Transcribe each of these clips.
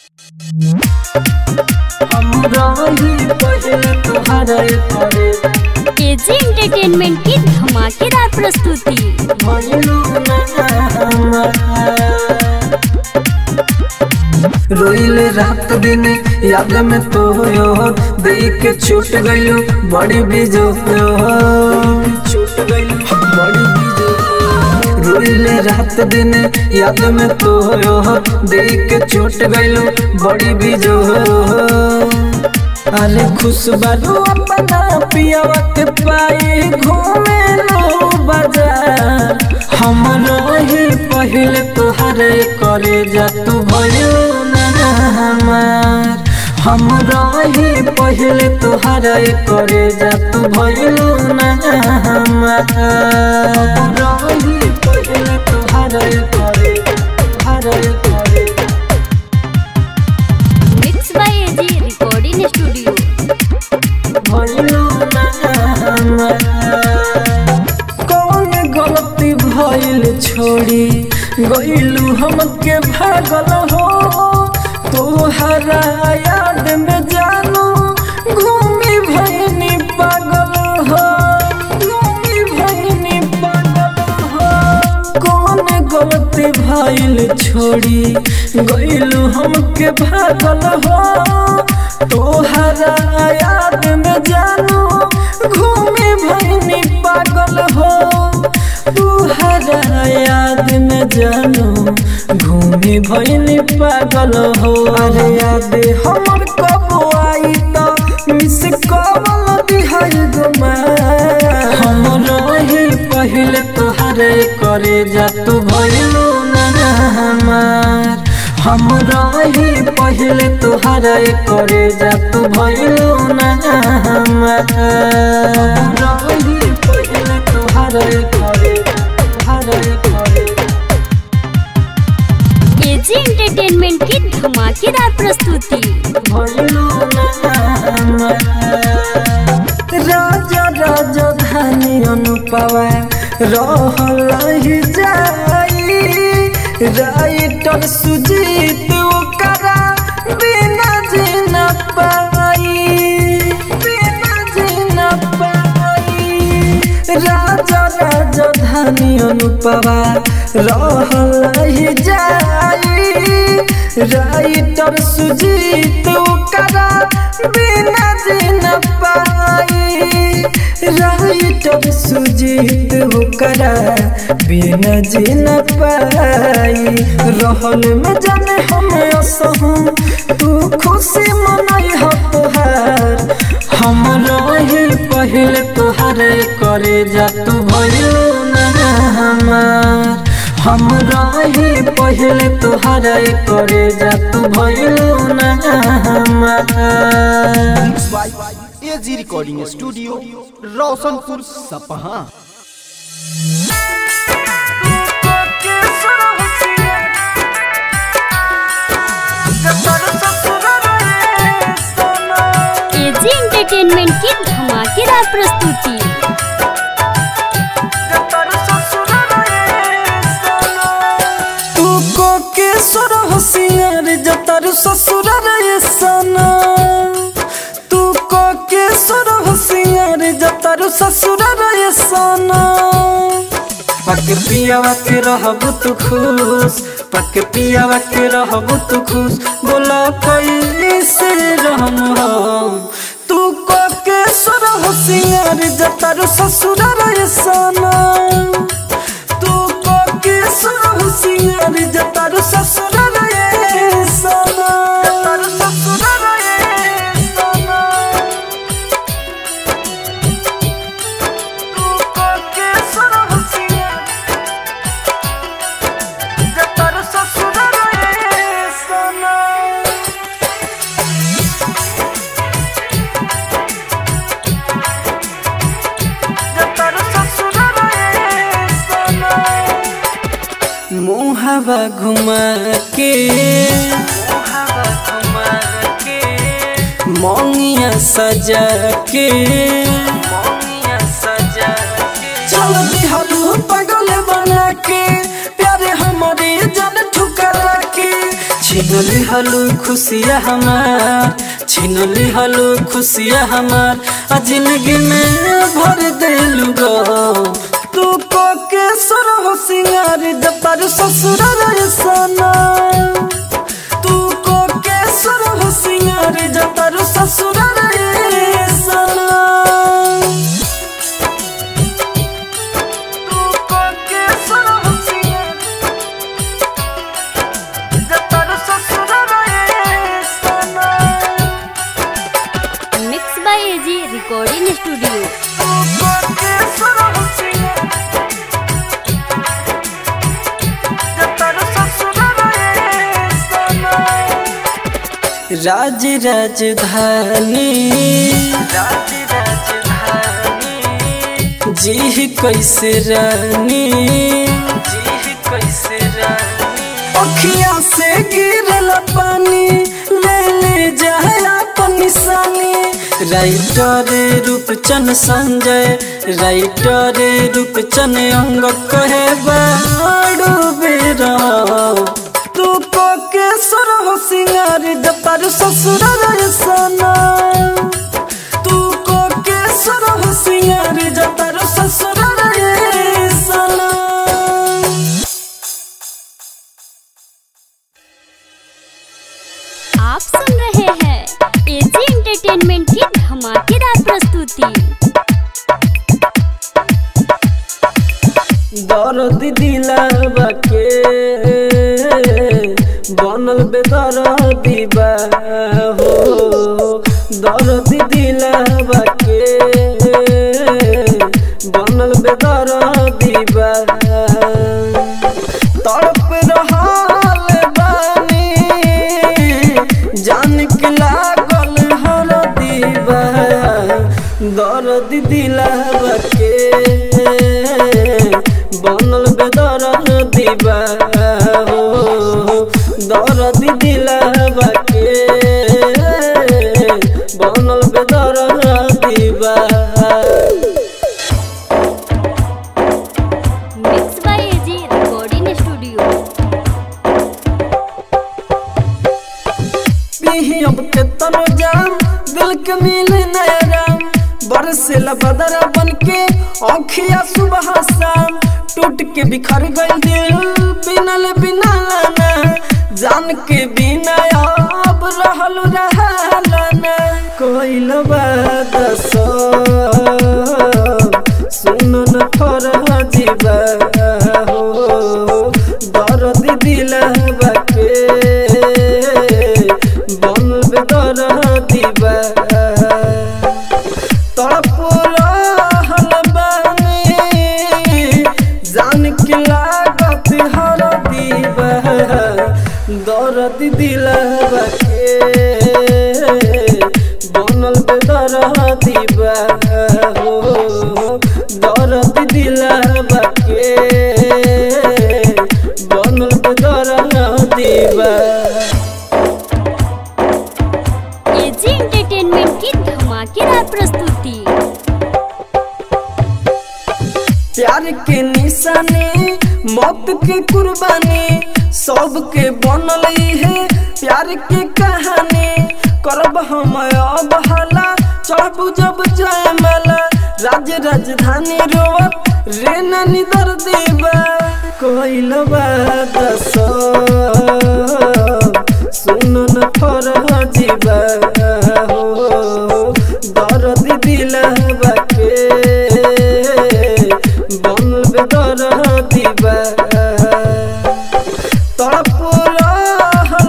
AG entertainment की धमाकेदार प्रस्तुति रोइल रात दिन याद में तो यो देख के छूट गयो बड़ी बीजो छूट गयो बड़ी बीजो रोइल रात दिन याद में तो यो देख के छूट गयो बड़ी बीजो अरे खुश बारू अपना पियावा के पाए घूमे लो बाजार हम रही पहले तोहरे करे जा तू भयो ना हमार हम रही पहले तोहरे करे जा तू भयो ना हमार हम रही पहले तोहरे करे तोहरे करे mix by AG recording studio कौन गलती भइल छोड़ी गइलू हमके भागल हो तोहरा याद में जानू घूमी भइनी पागल हो घूमी भइनी पागल हो कौन गलती भइल छोड़ी गइलू हमके भागल हो तोहरा याद में जानू घूमे भइनी पागल हो तोहरा याद में जानू घूमे भइनी पागल हो अरे याद हमर कब आई त मिस कॉल दिहाई गुमा हम रही पहले तोहरे करे जा तू भइलू ना हमार हम रही पहले तोहरे करे जा तू भइलू ना हमार हम रही पहले तोहरे करे तोहरे करे एजी एंटरटेनमेंट की धमाकेदार प्रस्तुति भइलू ना हमार राजा राजा धानी अनुपवा रहल ही जाई राइटर सुजीत ओकरा बिना जीना पाई बिना जीना पाई राजा राजा धानी अनुपवा रहल ही जाई राइटर सुजीत ओकरा बिना जीना पाई राइटर सुजीत ओकरा बिना जीना पाई रहल में जाने हम असहूं तू खुशी मनाई हो तोहार हम रही पहले तोहरे करे जा तू भयो ना हमार हम रही पहले तोहरे करे जा तू भयो ना हमार AG recording studio Roshanpur Sapaha AG entertainment की धमाकेदार प्रस्तुति तू को के सुर होशियार जतर ससुर रे सना तू को के सुर होशियार जतर ससुर रे सना पक पियावा के रहब तू खुश पक पियावा के रहब तू खुश बोला कोई से रहम हो तू को के सुर होशियार जतर ससुर रे सना तू को के सुरहु सिंगार जतार ससुर रे सना जतार ससुर रे सना तू को के सुरहु सिंगार जतार ससुर रे सना मुहावा घुमा के मोंगिया सजा के चल दिहलू पगल बना के प्यारे हमारे जन ठुकरा के छिनली हलू खुशिया हमार छिनली हलू खुशिया हमार आ जिंदगी में भर देलू गो तू को के सर हो सिंगार जतार ससुर रे सना तू को के सर हो सिंगार जतार ससुर रे सना तू को के सर हो सिंगार जतार ससुर रे सना mix by AG recording studio Raj Rajdhani Raj राजधानी जी कैसे रानी जी कैसे रानी अखियां से गिरल पानी ले ले जाए अपन निशानी राइटर रूपचन संजय राइटर रूपचन अंग कहे बाड़ू बेरा तू को के सर हो सिंगार जतार ससुर रे सना तू को के सर हो सिंगार जतार ससुर रे सना आप सुन रहे हैं एजी एंटरटेनमेंट की धमाकेदार प्रस्तुति दर्द दिलावा के बनल बेदर दीबा हो दर्द दिलावा के बनल बेदर दीबा तड़प रहल बानी जान के लागल हर दीबा दर्द दिलावा के बनल बेदर दीबा हो दर्द दिलावा के बनल बेदर दीबा mix by AG recording studio पीही अब के तनो जाम दिल के मिले नैराम बरसेला बदरा बन के आँखिया सुबह शाम टूट के बिखर गई दिल बिनल बिना लाना जान के बिना अब रहल रहलाना कोइल बात सुन न फरह जीवा हो दर्द दिलवा के बनल दर्द दीवा तड़प रहल बानी जान के लागत हर दीवा दर्द दिलवा के बनल दर्द दीवा हो दर्द दिलवा के बनल दर्द दीवा एजी एंटरटेनमेंट की धमाकेदार प्रस्तुति प्यार के निशानी मौत के कुर्बानी सबके बनल है प्यार के कहानी करब हम अब हाला चढ़ब जब जय माला राज राजधानी रोवत रे नानी दर देवा कोइल बात सुन न फरह जीवा हो दर्द दिलवा के बनल दर्द दीवा तड़प रहल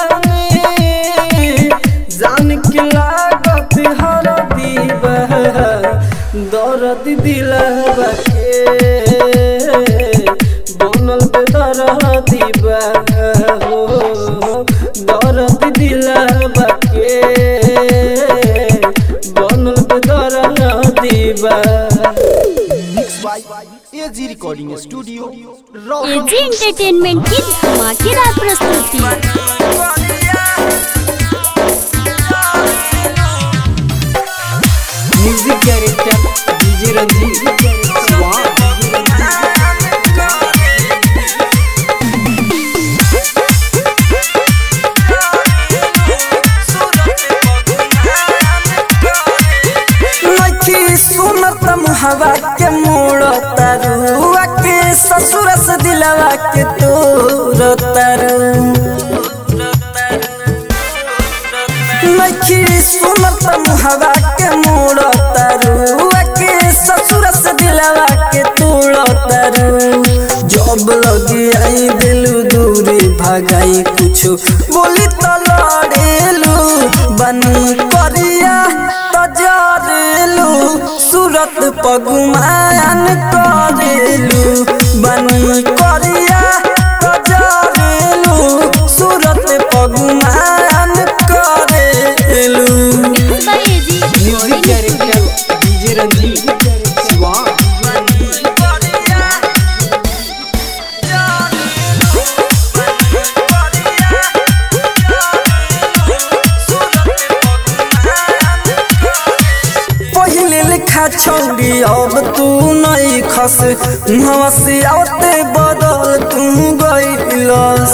बानी जान के लागत हर दीवा दर्द दिलवा के बनल दर्द दीवा हो दर्द दिलवा के बनल दर्द दीवा mix by AG recording studio Roshan AG entertainment की धमाकेदार प्रस्तुति म्यूजिक डायरेक्टर डीजे रंजीत स्वाहा नइखी सुनत मुहवा के मोड़ तारू के ससुर से दिलवा के तोड़ तारू जब लगी आई दिलू दूरी भगाई कुछ बोली तो लड़ेलू बनी करिया तो जरेलू सूरत पगुमान करेलू बनी करिया तो जरेलू सूरत पगुमान करेलू by AG music director DJ Ranjeet Siwan पहिले लिखा छौरी अब तू नहीं खस मुहवा से आवते बदल तू गइलस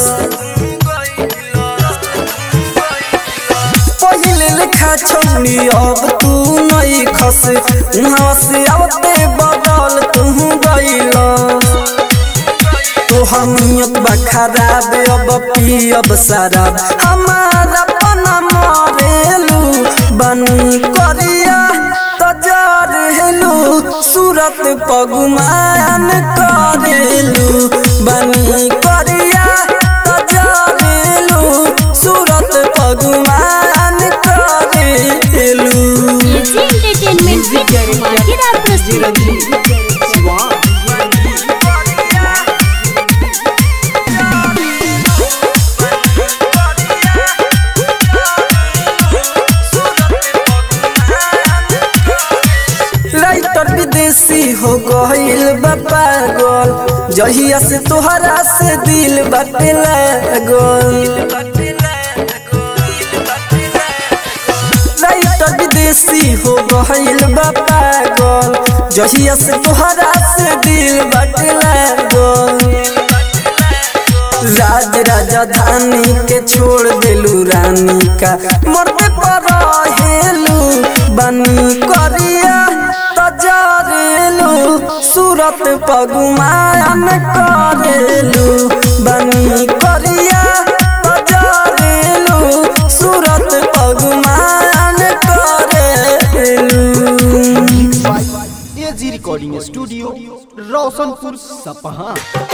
पहिले लिखा छौरी अब तू नहीं खस मुहवा से आवते बदल तू गइलस तोहर नियत बा खराब अब पियब शराब हमारा पना मरेलू बनी करिया तजरेलू सूरत पगुमान करेलू बनी करिया तजरेलू सूरत पगुमान करेलू एजी एंटरटेनमेंट की धमाकेदार डीजे प्रस्तुति रंजीत शिवान राइटर विदेशी हो गइल बा पागल जहिया से तोहरा से दिल बाटे लागल राइटर विदेशी हो गइल बा पागल जहिया से तोहरा से दिल बाटे लागल राज राजधानी के छोड़ देलू रानी का मरते पर हेलू बनी करिया तजरेलू सूरत पगुमान करेलू बनी करिया तजरेलू सूरत पगुमान करेलू एजी रिकॉर्डिंग स्टूडियो रोशनपुर सपहा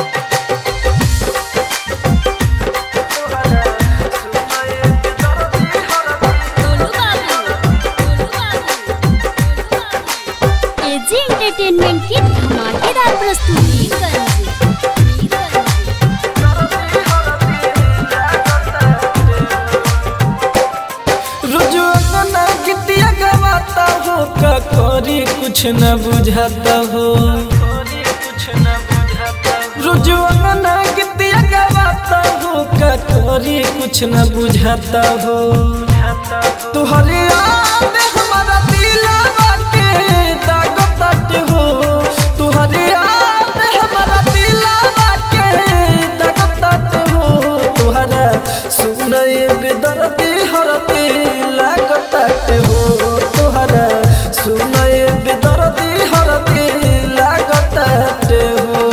गोलू बाबू गोलू बाबू एजी एंटरटेनमेंट की धमाकेदार प्रस्तुति रुजुआना गिटिया गवाता हो का करी कुछ न बुझाता हो रुजुआना गिटिया गवाता हो का करी कुछ न बुझाता हो तुहरे याद हमारा दिलवा के दाग तट हो तुहरे याद हमारा दिलवा के दाग तट हो तुहरा सुनए बेदर्दी हरती लागत हो तुहरा सुनए बेदर्दी हरती लागत हो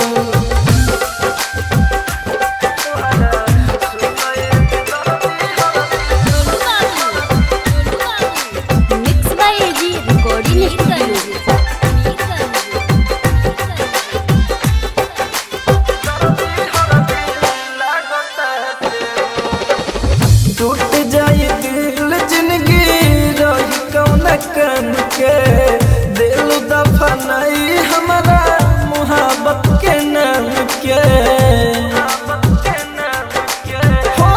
मिक्स बाय एजी रिकॉर्डिंग टूट जाए दिल जिंदगी रही कौन कन के दिल दफनाई हमारा मुहब्बत के नाम के हो,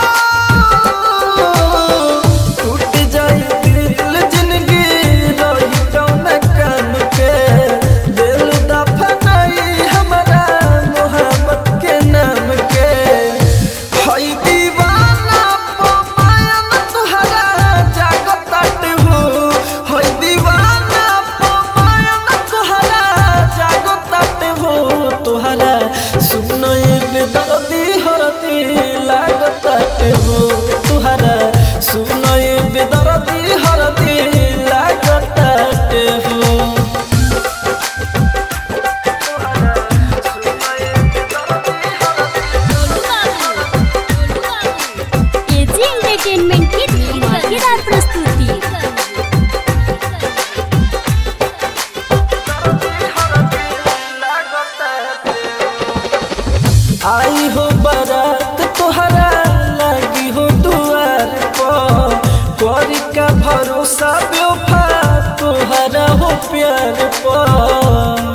टूट जाए दिल जिंदगी रही कौन कन के दिल दफनाई हमारा मुहब्बत के नाम के हई दीवाना पमायन तुहरा जागत हो हई दीवाना पमायन तुहरा जागत हो तुहरा सुनई बेदर्दी हरती लागत हो तुहरा सुनई बेदर्दी हरती लागत हो एजी एंटरटेनमेंट की धमाकेदार प्रस्तुति करी का भरोसा बेवफा तोहरा हो प्यार पर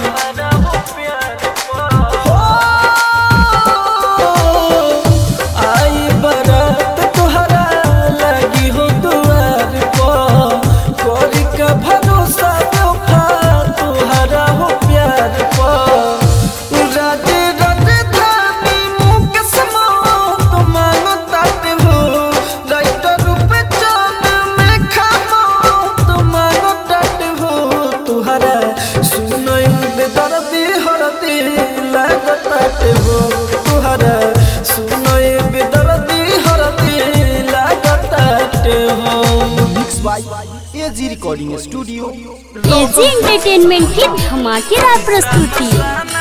आई बरात तोहरा लगी हो दुआर पर करी का भरोसा बेवफा तोहरा हो प्यार पर राजे राजधानी मुकेश मौत मांगो ताते हो राइटर पे चांद में खामो तो मांगो ताते हो तुहरा सुनई बेदर्दी हरदी लागताते हो तुहरा सुनई बेदर्दी हरदी लागताते हो mix by AG recording studio AG entertainment की धमाकेदार प्रस्तुति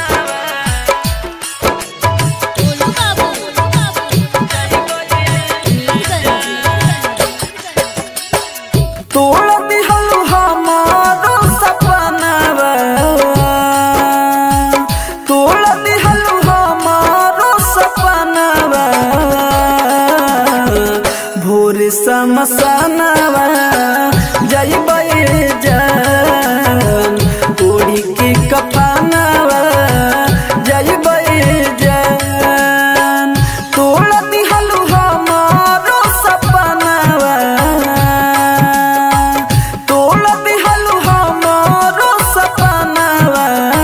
तोड़ दिहल हमारो सपनावा तोड़ दिहल हमारो सपनावा भोर समसनावा जइबै जान ओढ़ी के कफनावा जइबै जान तोड़ दिहल हमारो सपनावा तोड़ दिहल हमारो सपनावा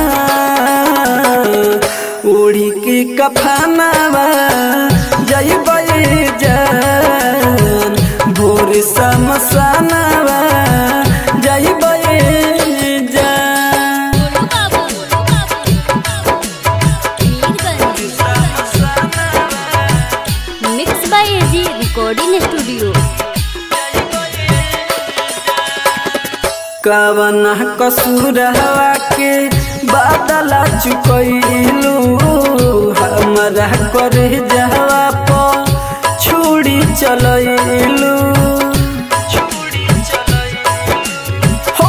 ओढ़ी के कफनावा जइबै जान भोर समसनावा जइबै जान mix by AG recording studio कवन कसूर हवा के बादला चुकैलू हमरा करे जहवा पर छुड़ी चलैलू हो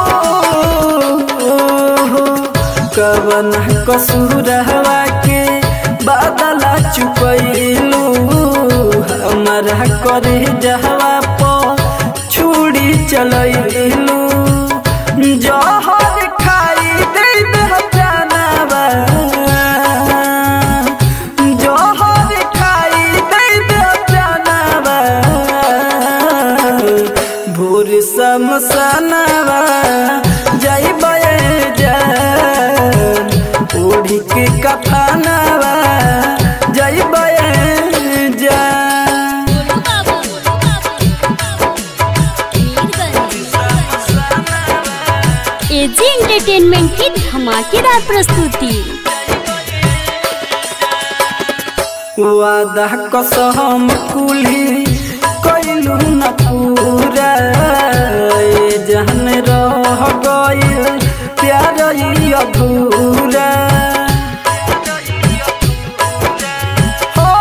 हो, कवन कसूर हवा के बादला चुकैलू हमरा करे जहवा पर छुड़ी चलैलू जहर खाई दे दे जानवा जहर खाई दे दे जानवा भोर समसनवा जइबै जान ओढ़ी के कफनवा जइबै जान एजी एंटरटेनमेंट की धमाकेदार प्रस्तुति वादा कसम कुली कैलू न पूरा ए जहन रह गइल प्यार ई अधूरा हो,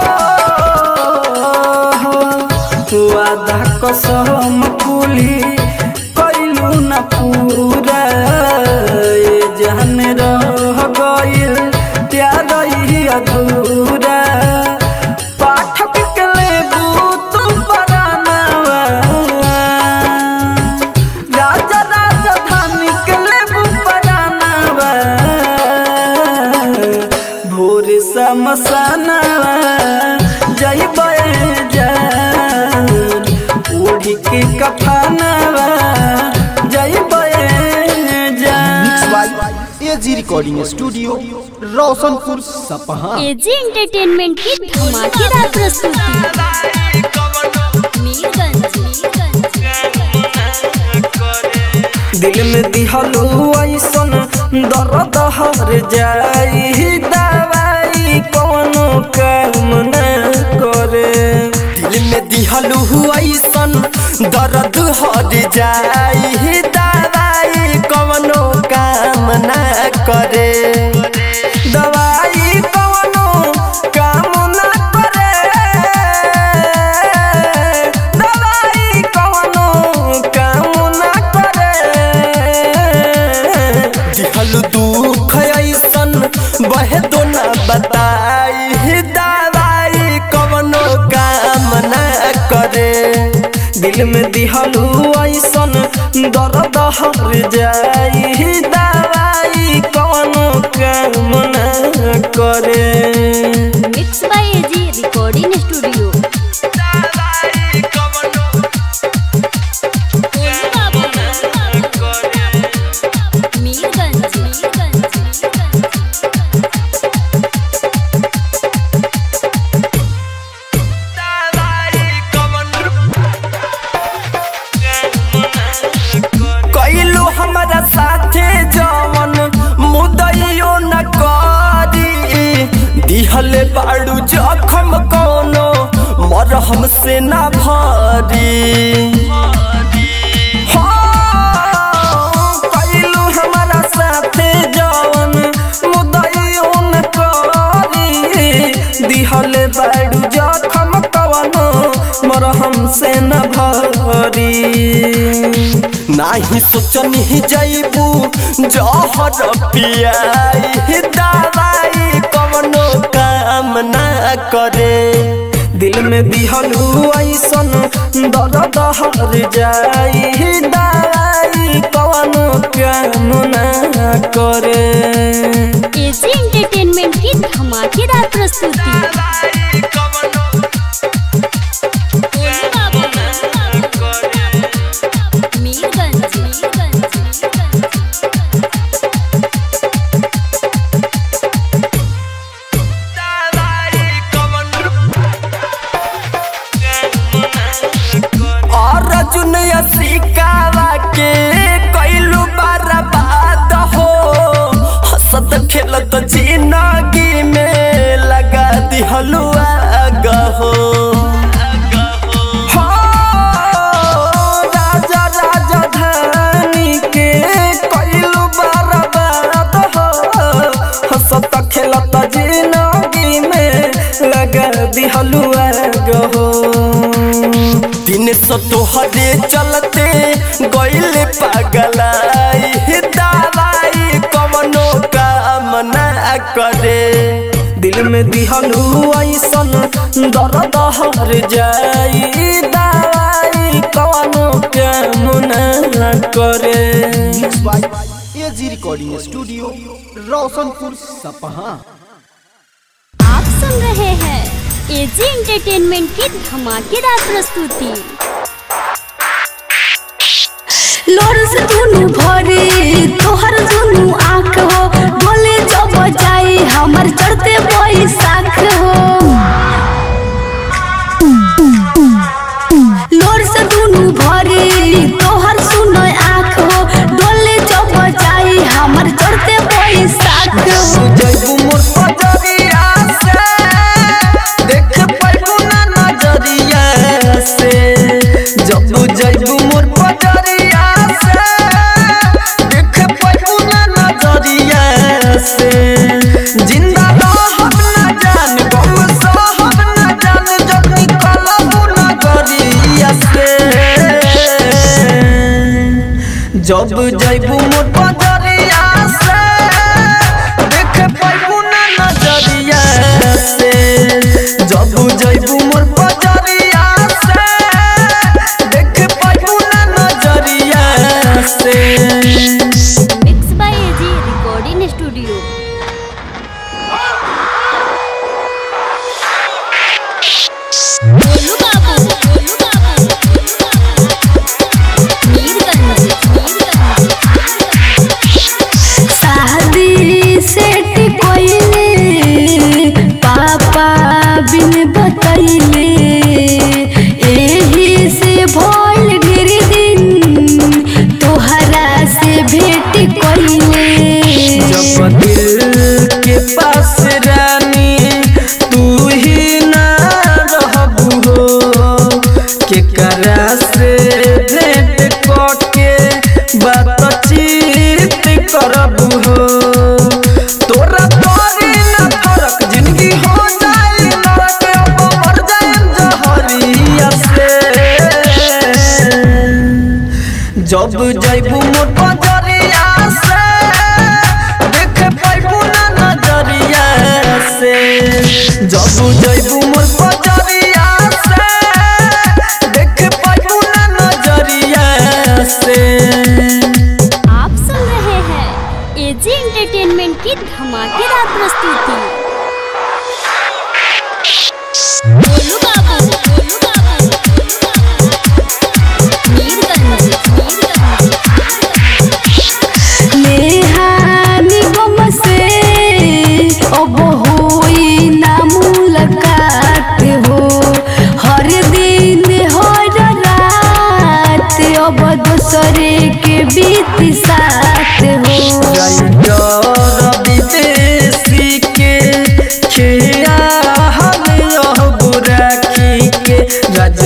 हो, वादा कसम कुली कैलू न पूरा ए जहन रह गइल प्यार ई अधूरा पाठक के लेबू तू परानवा राजा राजधानी के लेबू परानवा भोर समसनवा जइबै जान ओढ़ी के कफनवा जइबै मिक्स जान by AG recording studio Roshanpur Sapaha AG entertainment की धमाकेदार प्रस्तुति मीरगंज दिल में दिहलू ऐसन दर्द हर जाई दवाई कोनो काम न करे दिल में दिहलू ऐसन दर्द हट जाई दवाई कवनो काम ना करे दवाई कोनो काम न करे दवाई कोनो काम न करे दिहलू दुख ऐसन बहे तो ना बताई दवाई कवनो काम ना करे दिल में दिहलू ऐसन दर्द हर जाई दवाई कौनो काम न करे mix by AG recording studio Mirganj कैलू हमारा साथे जवन मुदैयो न करी दिहले बाड़ू जखम कोनो मरहम से न भरी हाँ, कैलू हमारा साथे जवन मुदैयो न करी दिहले बाड़ू जखम कवनो मरहम से न भरी नाही सोचनी जैबू जहर पियाई दवाई कवनो काम ना करे दिल में दिहलू ऐसन दर्द हर जाई दवाई कवनो काम ना करे एजी एंटरटेनमेंट की धमाकेदार प्रस्तुति मीरगंज और जुनिया सिकावा के कैलू बर्बाद हो हंसत खेलत जिंदगी में लगा दिहलू आग हो हाँ, राजा राजधानी के कैलू बर्बाद हो हंसत खेलत जिंदगी में लगा दिहलू आग हो दिन सो तोहरे चलते गइले पगलाई दवाई कवनो काम ना करे दिल में दिहलू ऐसन दर्द हर जाई दवाई कवनो काम ना करे mix by AG recording studio Roshanpur Sapaha आप सुन रहे हैं एजी एंटरटेनमेंट की धमाकेदार प्रस्तुति लोर से दुनु भरे तोहर दुनु आँख हो बोले जब जाई हमर चढ़ते बैसाख हो लोर से दुनु भरे तोहर सुनो आँख हो डोले जब जाई हमर चढ़ते बैसाख हो जैबू मोर पजरिया से देख पैबू ना नजरिया से जब जैबू मोर पजरिया से देख पैबू ना नजरिया से जिंदा रहब ना जान गम सहब ना जान जब निकलबू नजरिया से जब जैबू मोर पजरिया से देख पैबू ना नजरिया से जब जैबू मोर पजरिया से देख पैबू ना नजरिया से mix by AG recording studio Golu Babu Golu बाबू मीरगंज शादी सेट कोइले पापा बिन बतैले एही से भोल गिर दिन तोहरा से भेट कोइले जब दिल के पास रानी तू ही ना रहबू हो के करा से भेंट करके बातचीत करबू हो तोरा तोरी ना फरक जिंदगी हो जाए नरक अब मर जाए जहरिया से जब जैबू मोर पजरिया से देख पैबू ना नजरिया से जब जैबू मोर पजरिया से देख पैबू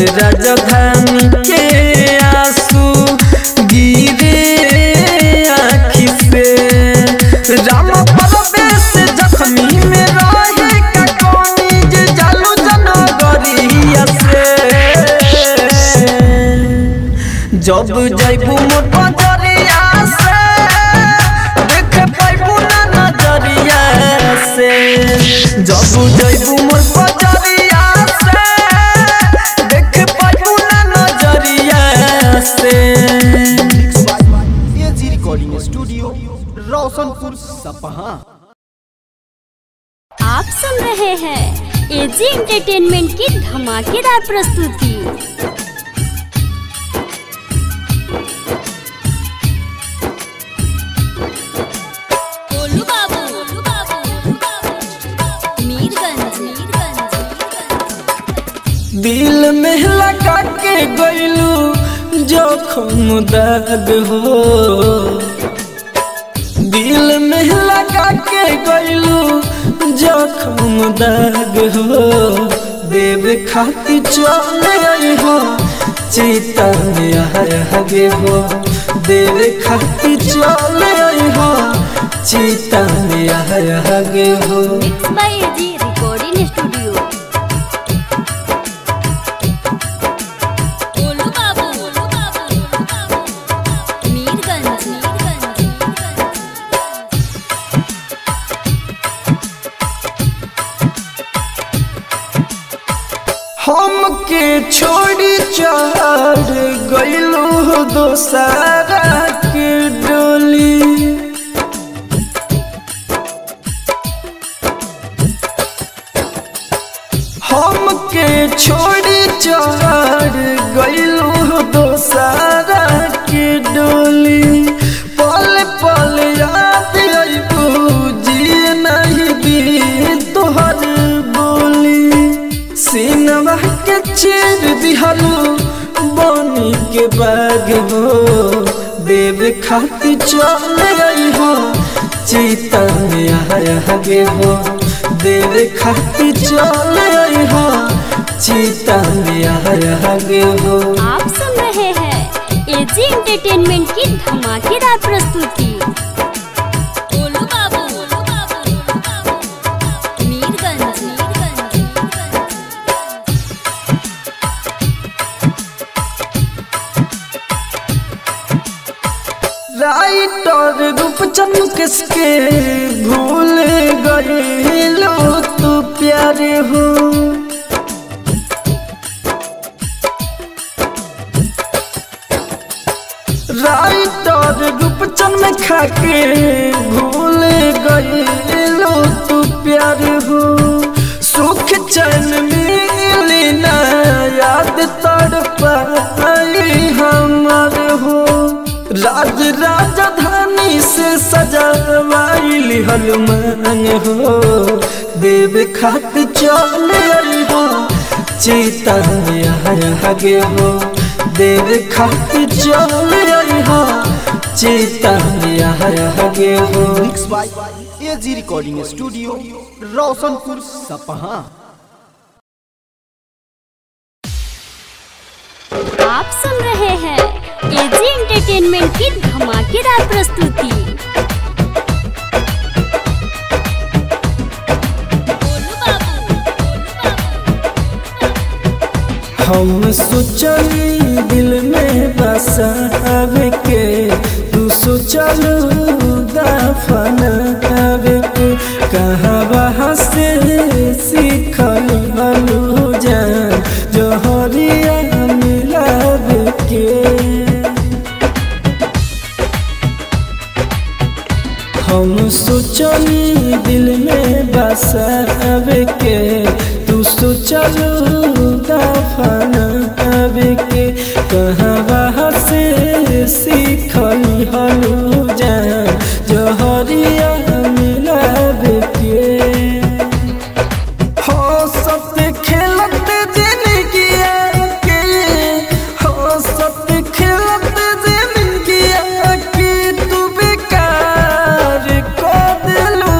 राजधानी के आंसू गिरे आँखी से राम परवेश जख्मी में रहे का कौनी जे जालू जनगरिया से जब जैबू मोर बजरिया से देख पैबू ना नजरिया से जब जैबू मोर बजरिया से देख पैबू ना नजरिया से AG recording studio Roshanpur Sapaha आप सुन रहे हैं एजी एंटरटेनमेंट की धमाकेदार प्रस्तुति गोलू बाबू गोलू बाबू मीरगंज मीरगंज दिल में लगा के गइलू जोखम दाग हो दिल में लगा के गइलू जोखम दाग हो देव खाती चले आई हो चीता में आगे हो देव खाती चले आई हो चीता में आगे हो mix by AG recording studio Golu Babu Golu बाबू मीरगंज मीरगंज हमके छोड़ी चढ़ गइलू दोसारा के डोली हमके छोड़ी चढ़ गइलू दोसारा के डोली पल पल याद अइबू जी नहीं दी तोहर बोली सीनवा के चीर दिहलू बनी के बाग हो देव खाती चले आई हो चीता में आगे हो देव खाती चले आई हो चीता में आगे हो आप सुन रहे हैं एजी एंटरटेनमेंट की धमाकेदार प्रस्तुति गोलू बाबू गोलू बाबू मीरगंज मीरगंज राइटर रूपचंद किसके भूल गए लो तू प्यारे हो राइटर रूपचंद खाके भूल गए लो तू प्यारे हो सुख चैन मिली ना याद तड़ पाई हमार हो राज राजधानी से सजावाइल हनुमान हो देव खात चल आई हो चीता आगे हो देव खात चल आई हो चीता आगे हो mix by AG recording studio Roshanpur Sapaha आप सुन रहे हैं एजी एंटरटेनमेंट की धमाकेदार प्रस्तुति गोलू बाबू हम सोचली दिल में बसावे के तू सोचलू दफनावे के कहाँ वहाँ से सीखल हलू जान जोहरिया मिलावे के हम सोचली दिल में बसावे के तू सोचलू दफनावे के कहाँ वहाँ से सीखली हलू जान जहरिया मिलावे के हो सत्य खेलत जिंदगिया के हो सत्य खेलत जिंदगिया के तू बेकार कर दिलू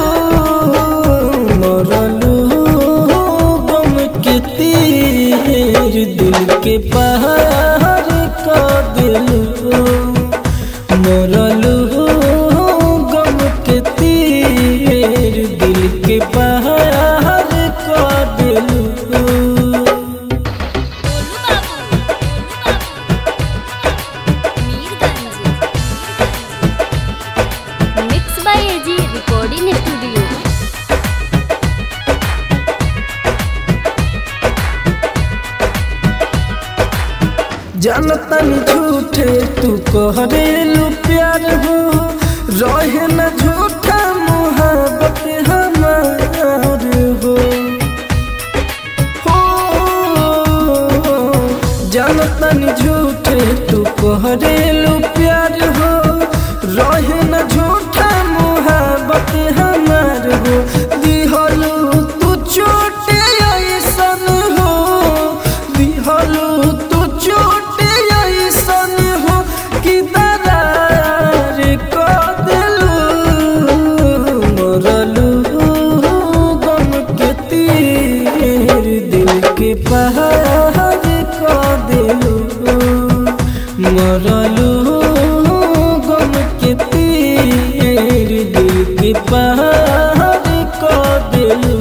मरलू गम के तीर दिल के प्यार को दिलू मोरलू गम के तीर दिल के पार को दिलू mix by AG recording studio जानतन झूठे तू कहरेलू प्यार हो रहे न झूठा मोहब्बत हमार हो हो जानतन झूठे तू कहरेलू प्यार हो रहे न झूठा मोहब्बत हमार हो दिहलू तू चोटे ऐसन हो दिहलू तू चोटे ऐसन हो कि दरार को दिलू मोरलू गम के तीर दिल के पहाड़ को दिलू मोरलू गम के तीर दिल के पहाड़ को दिलू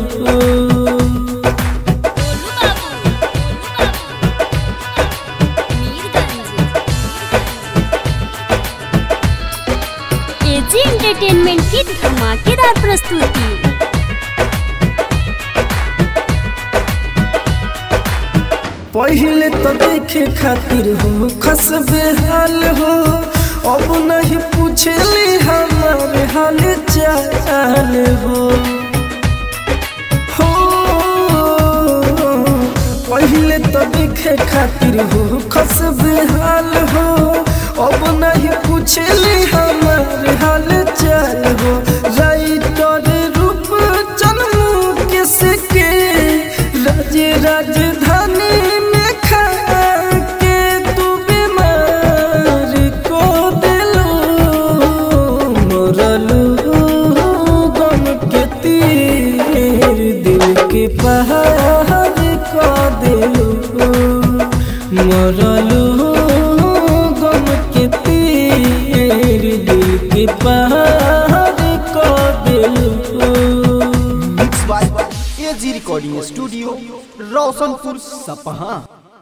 एजी एंटरटेनमेंट की धमाकेदार प्रस्तुति पहले तो देखे खातिर हो खस बेहाल हो अब नहीं पूछली हमारे हाल चाल हो हो पहले तो देखे खातिर हो खस बेहाल हो अब नहीं पूछली हमारे हाल चाल हो राइटर रूप चनू किसके राज राजधानी में खा के तू बीमार को दिलो मोरलू गम के तीर दिल के पहाड़ को दिलो मोरलू गम के तीर दिल के पहाड़ को दिलो mix by AG recording studio Roshanpur Sapaha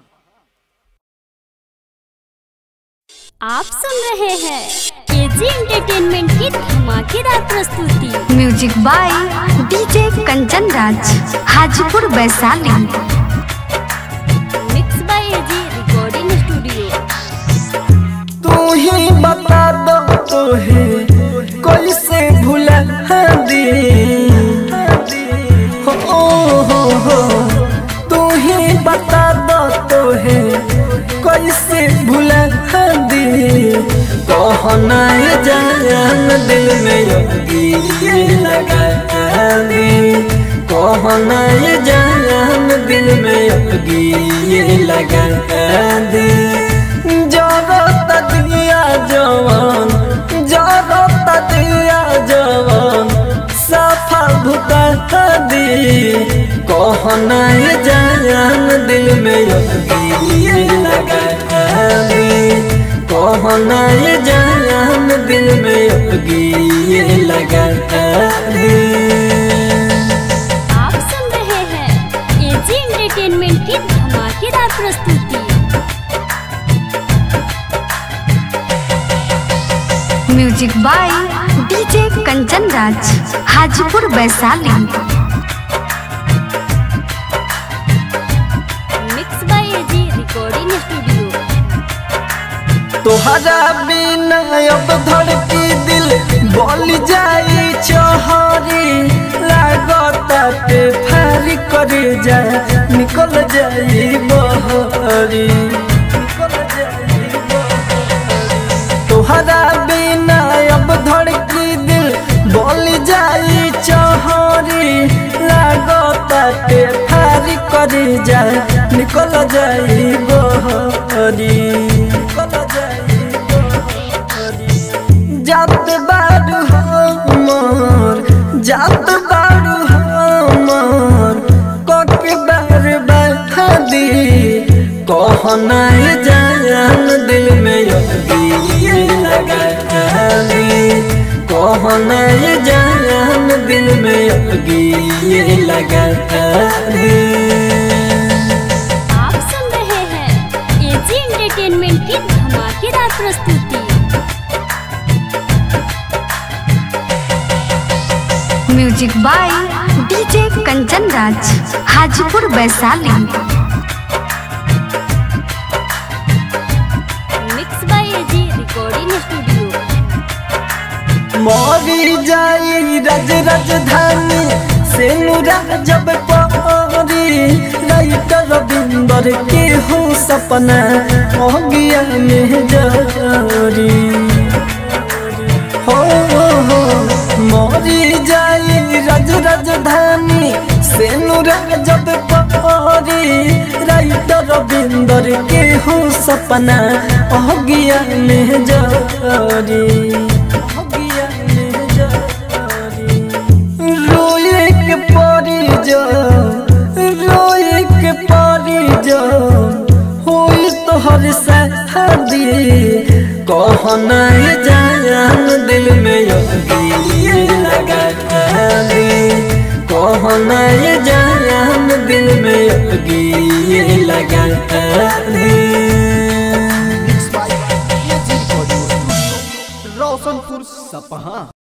आप सुन रहे हैं एजी एंटरटेनमेंट की धमाकेदार प्रस्तुति music by DJ Kanchan Raj Hajipur Vaishali mix by AG recording studio तू ही बता दो तो है कैसे भुला दी हो हो हो तू ही बता दो तो है कैसे भुला दी कहना ये जान दिल में योगी लगा दी कहना ये जान दिल में योगी लगा दी जरत दिया जवान जरत दिया जवान सफा भुता दी कहना ये जान दिल में योगी लगा दी कहना ये जान दिल में योगी लगा दी आप सुन रहे हैं एजी एंटरटेनमेंट की धमाकेदार प्रस्तुति music by DJ Kanchan Raj Hajipur Vaishali mix by AG recording studio तोहरा बिना अब धड़की दिल बोल जाई चोहरी लागता पे फारी कर जाए निकल जाई बहरी निकल जाई बहरी। तोहरा बिना अब धड़की दिल बोल जाई चोहरी लागता पे फारी कर जाए निकल जाई बहरी निकल जाई बहरी जात बारू हमर जात बारू हमर कक बार बहादी कहना ये जान दिल में योगी लगा दी कहना ये जान दिल में योगी लगा दी आप सुन रहे हैं एजी एंटरटेनमेंट की धमाकेदार प्रस्तुति music by DJ Kanchan Raj Hajipur Vaishali mix by AG recording studio मोरी जाई रज राजधानी से मुरा जब परी राइटर रविंदर के हो सपना हो गया में जारी हो हो मोरी जाई रज राजधानी से मुरा जब परी राइटर रविंदर के हो सपना हो गया में जारी हो गया में जारी रोए के पारी जा रोए के पारी जा होई तोहर शादी कहना ये जान दिल में योगी लगा दी कहना ये जान दिल में योगी लगा दी एजी रिकॉर्डिंग स्टूडियो रोशनपुर सपहा